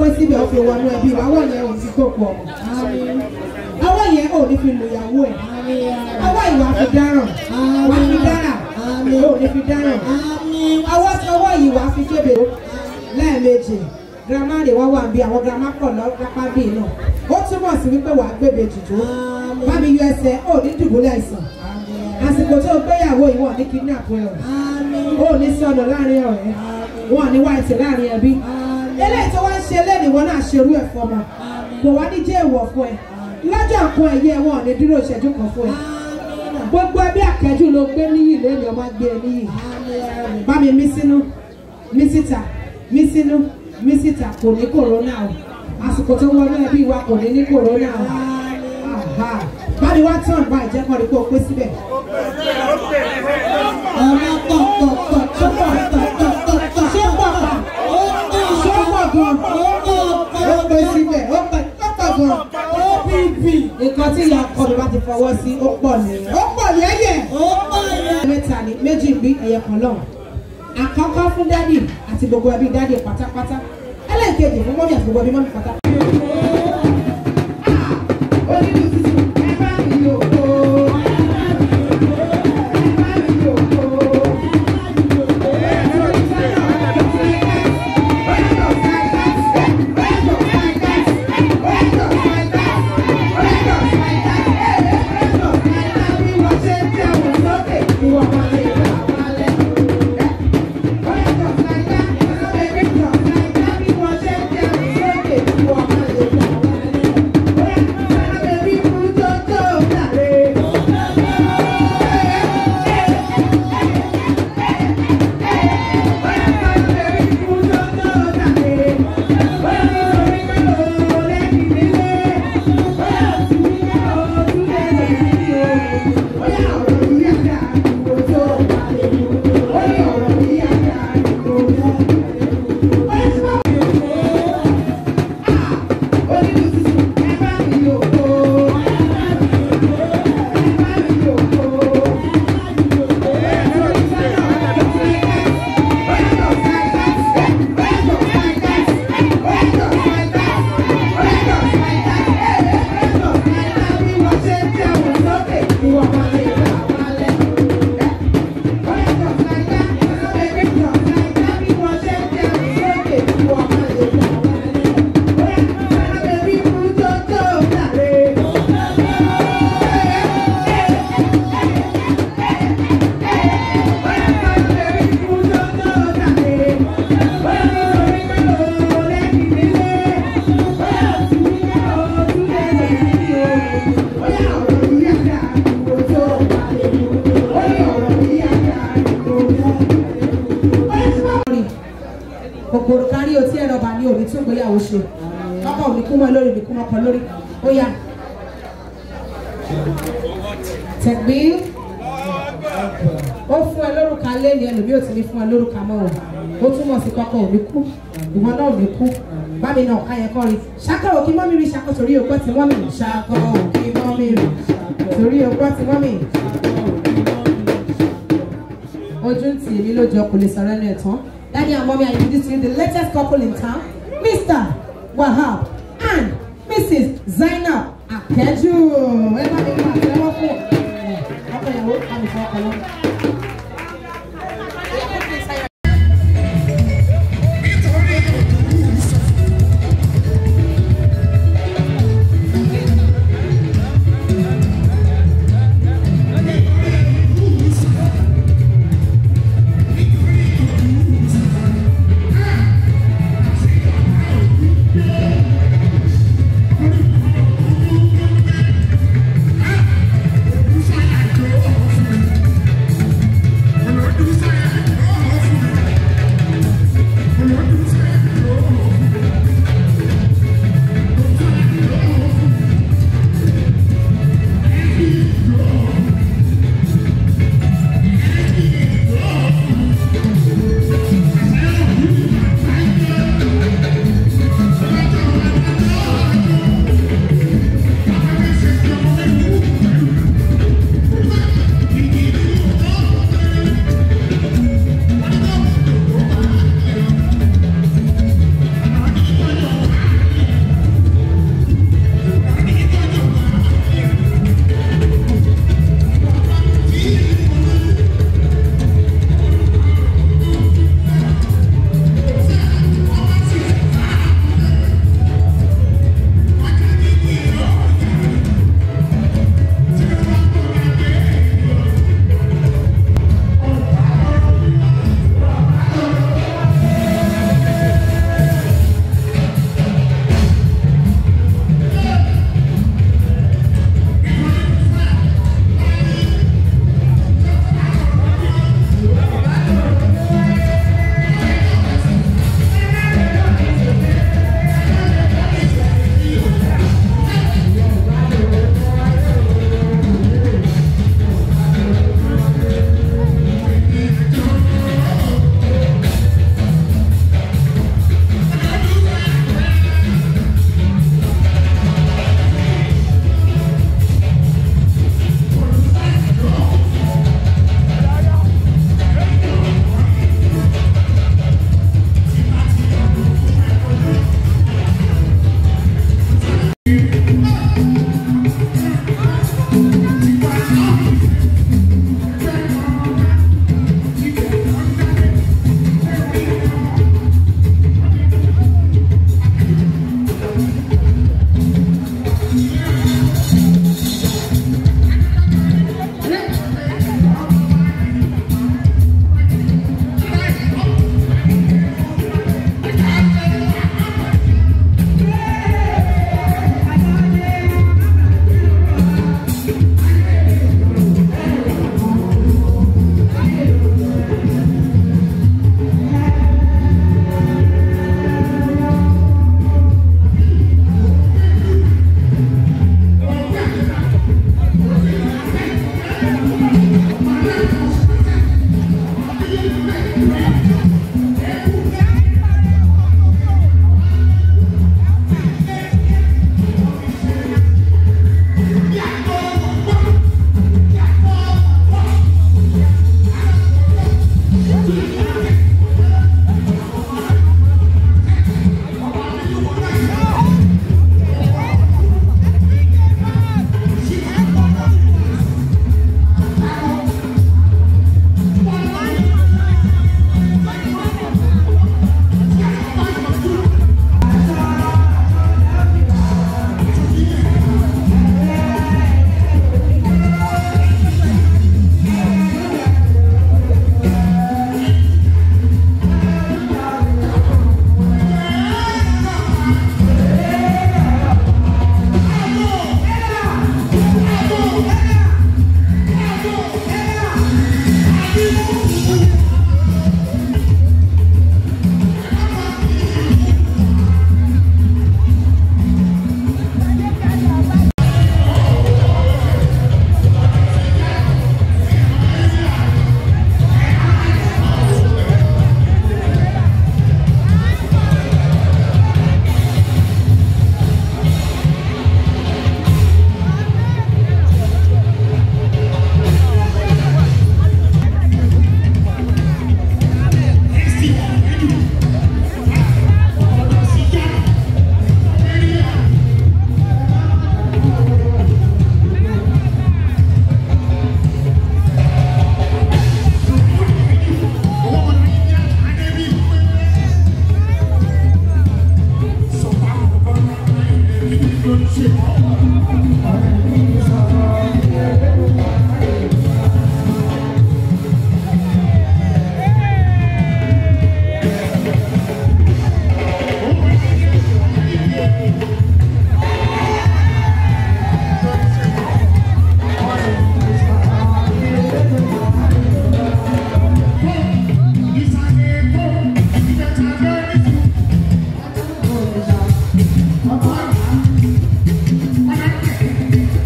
síbẹ̀ ó fi wọnú ẹbí wa ọwọ́ yẹn ò ní kó pọ̀ ọwọ́ yẹn ò ní fi lùyàwó ẹ̀ ọwọ́ ìwà fi dáràn wà fi dáràn ò ní fi dáràn ọwọ́ ọwọ́ yìí wà fi kébè lẹ́ẹ̀mejì girama rè wá wà bí àwọn girama pọ̀ lápá bí náà ó túmọ̀ sí wípé wàá gbébè jùjú bá mi yọ ẹsẹ̀ ò ní dùbúlẹ̀ àìsàn àsìkò tó gbéyàwó ìwọ̀n ní kidnap ẹ̀ ò ní sọnù láàrin ọ̀rẹ́ wọn ní wáìtì láàrin ẹbí eléyìí tó wá ń ṣe lẹ́nu wọn náà ṣerú ẹ̀ fọmọ kò wá ní jẹ́ èèwọ̀ fún ẹ lọ́jọ́ kan ẹ̀yẹ wọn ò ní dúró ìṣẹ́jú kan fún ẹ gbogbo ẹbí àkẹ́jù ló gbé níyì lẹ́nu ọmọ gbé ẹ níyì bá mi mí sínú mí síta mí sínú mí síta kò ní kòrónà o àsìkò tó wọnú ẹbí wa kò ní ní kòrónà o bá mi wá tán bá ìjẹ́kọ̀ọ́ rí kó o pé síbẹ̀. ọ̀rọ̀ pọ̀ pọ̀ pọ̀ tó pọ̀ pọ̀ pọ̀ pọ̀ pọ̀ ṣé pọ̀ pọ̀ ṣé pọ̀ gan ó pé síbẹ̀ ó pọ̀ pọ̀ gan OPP nǹkan tí ìyá ọkọ mi bá ti fọwọ́ sí ó pọ̀ nìyẹn ó pọ̀ lẹ́yẹ̀ ó pọ̀ lẹ́yẹ̀ mẹ́ta ni méjì bí ẹ̀yẹ kan lọ́hùn àkọ́kọ́ fún dádì àti gbogbo ẹbí dádì pátápátá ẹlẹ́ẹ̀kejì fún mọ́mí àti gbogbo ẹbí mọ́mí pátá. kòkòrò kárí otí ẹ̀rọ bá ní òní tún gbéyàwó ṣe lọ́kọ̀ òní kú mọ́ lórí òní kú mọ́ kan lórí ó yá. tẹ̀gbí ó fún ẹ lórúkà lẹ́yìn ẹlòmíì ò ti ní fún ẹ lórúkà mọ́ o ó túmọ̀ sí kọ́kọ́ òní kú ìwọ náà òní kú bámi náà ká yẹn kọ́ rí ṣáká òkè mọ́mí rí ṣáká torí òpó tí wọ́n mì ṣáká òkè mọ́mí rí torí òpó tí wọ́n mì ojú ń tì mí lójó kò lè sọ̀rọ̀ ẹnu ẹ̀ tán. Daddy and mommy, I introduce to you the latest couple in town, Mr. Wahab and Mrs. Zainab Akeju. Ẹ bá mi máa tẹ́wọ́ fún ọkọ ìyàwó àmì fún ọkọ lọ́wọ́. Thank Thank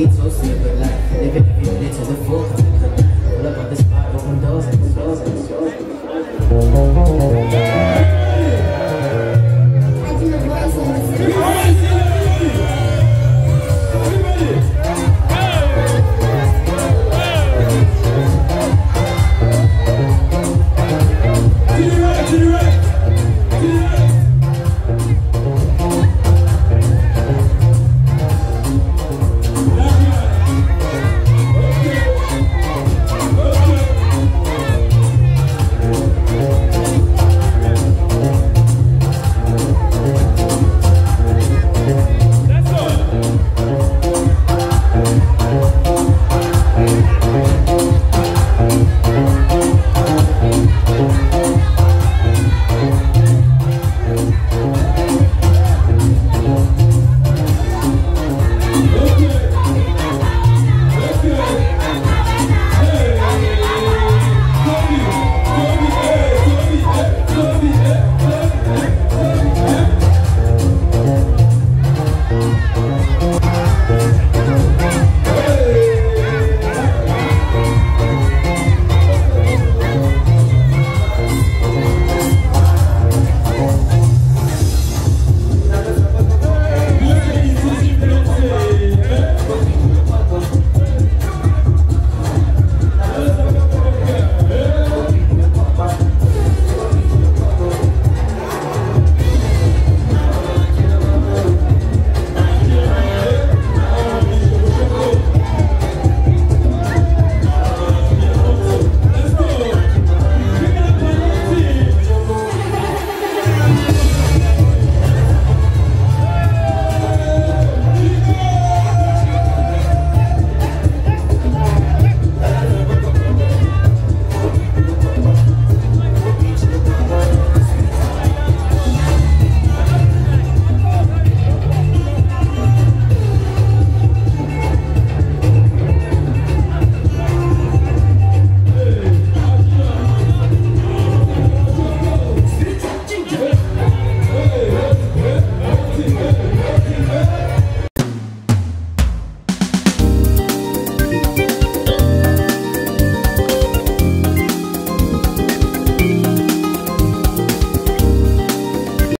get toasted, but like living every minute to the full. Pull up on the spot, open doors, open doors, open doors. I do a voice